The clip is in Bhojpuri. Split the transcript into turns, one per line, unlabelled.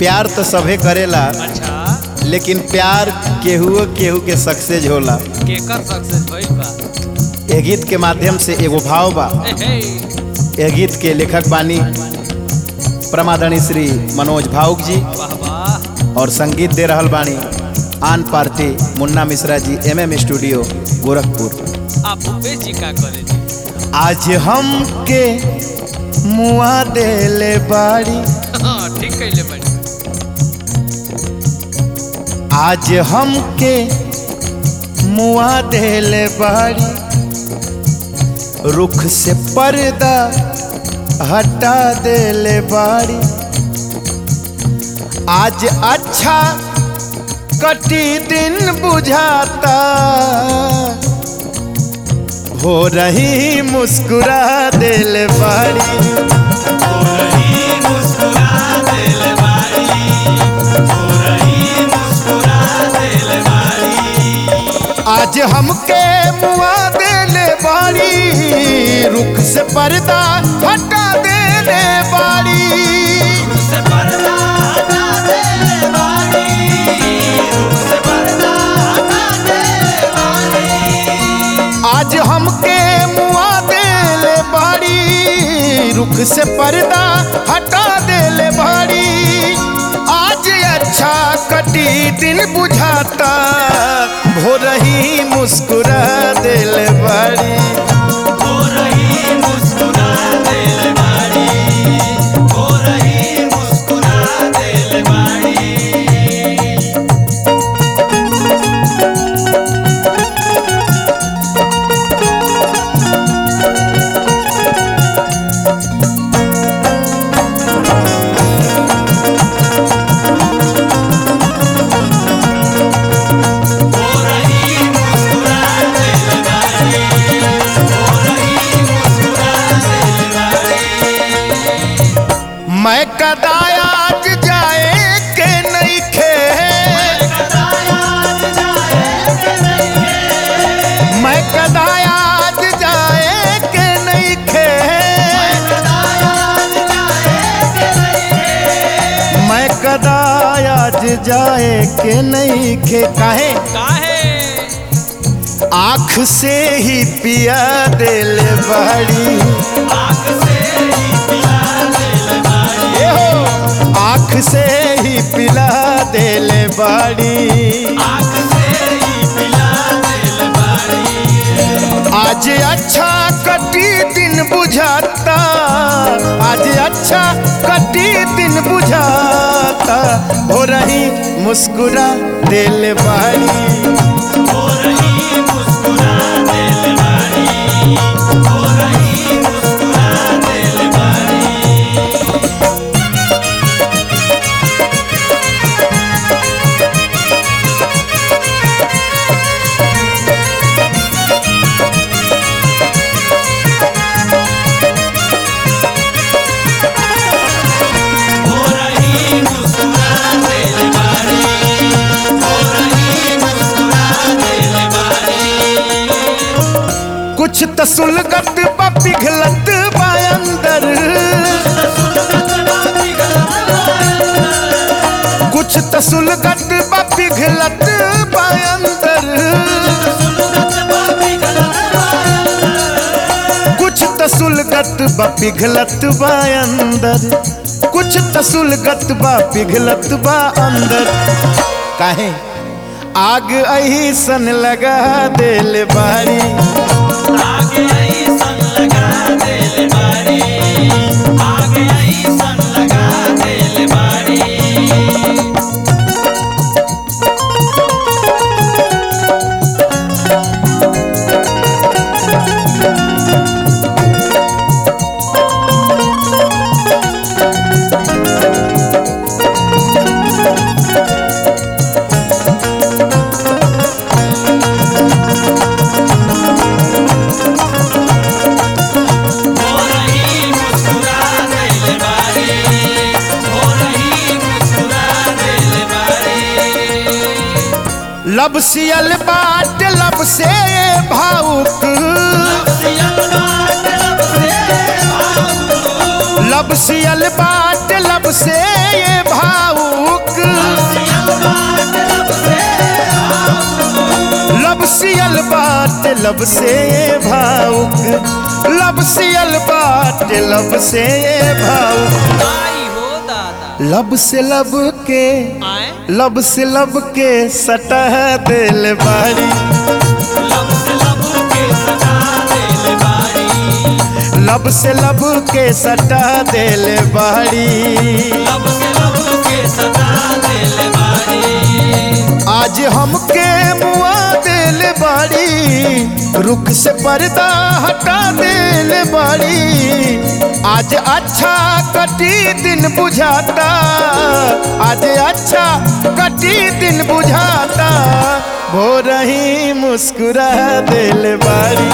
प्यार तो सभे करेला
अच्छा
लेकिन प्यार केहू केहू के सक्सेस होला
केकर सक्सेस भइल बा
ए गीत के माध्यम से एगो भाव बा
ए हे
ए गीत के लेखक बानी प्रमादनी श्री मनोज भावुक जी
वाह वाह
और संगीत दे रहल बानी आन पार्टी मुन्ना Mishra G M M studio Gorakhpur
आप भूपेश जी का करे जी
आज हम के मुआ देले बाड़ी
हाँ ठीक कइले बड़ी
आज हम के मुआ देले बाड़ी रुख से पर्दा हटा देले बाड़ी आज अच्छा कटी दिन बुझाता हो रही मुस्कुरा देले बाड़ी आज हमके मुआ देले बाड़ी रुख से पर्दा हटा देले बाड़ी आज हमके मुआ देले बाड़ी रुख से पर्दा हटा देले बाड़ी आज अच्छा कटी दिन बुझाता भोर ही मुस्कुरा देले बाड़ी मैं कदाया आज जाए के नहीं खे मैं कदाया आज जाए के नहीं खे मैं कदाया आज जाए के नहीं खे काहे
काहे
आँख से ही पिया दिल बड़ी ए हो, आँख से ही पिला दिल बड़ी आज अच्छा कटी दिन बुझाता आज अच्छा कटी दिन बुझाता हो रही मुस्कुरा दिल बाड़ी कुछ त सुलगत बा पिघलत बा अंदर कुछ त सुलगत बा पिघलत बा अंदर कुछ त सुलगत बा पिघलत बा अंदर कुछ त सुलगत बा पिघलत बा अंदर काहे आग अही सन लगा दिल बारी लब सियल बाट लब से भावुक लब सियल बाट लब से ये भावुक बाटे लब से भावुक लब सियल बाटे लब से भावुक
आई हो दादा
लब से लब के
आए
लब से लब के सटह दिल बारी
लब से लब के सदा दिल बारी
लब से लब के सटा दिल बारी
लब से लब के सदा दिल बारी
आज हमके मुआ दिल बारी रुख से पर्दा हटा दिल बारी आज अच्छा कटी दिन बुझाता आज अच्छा कटी दिन बुझाता भो रही मुस्कुरा दिल बारी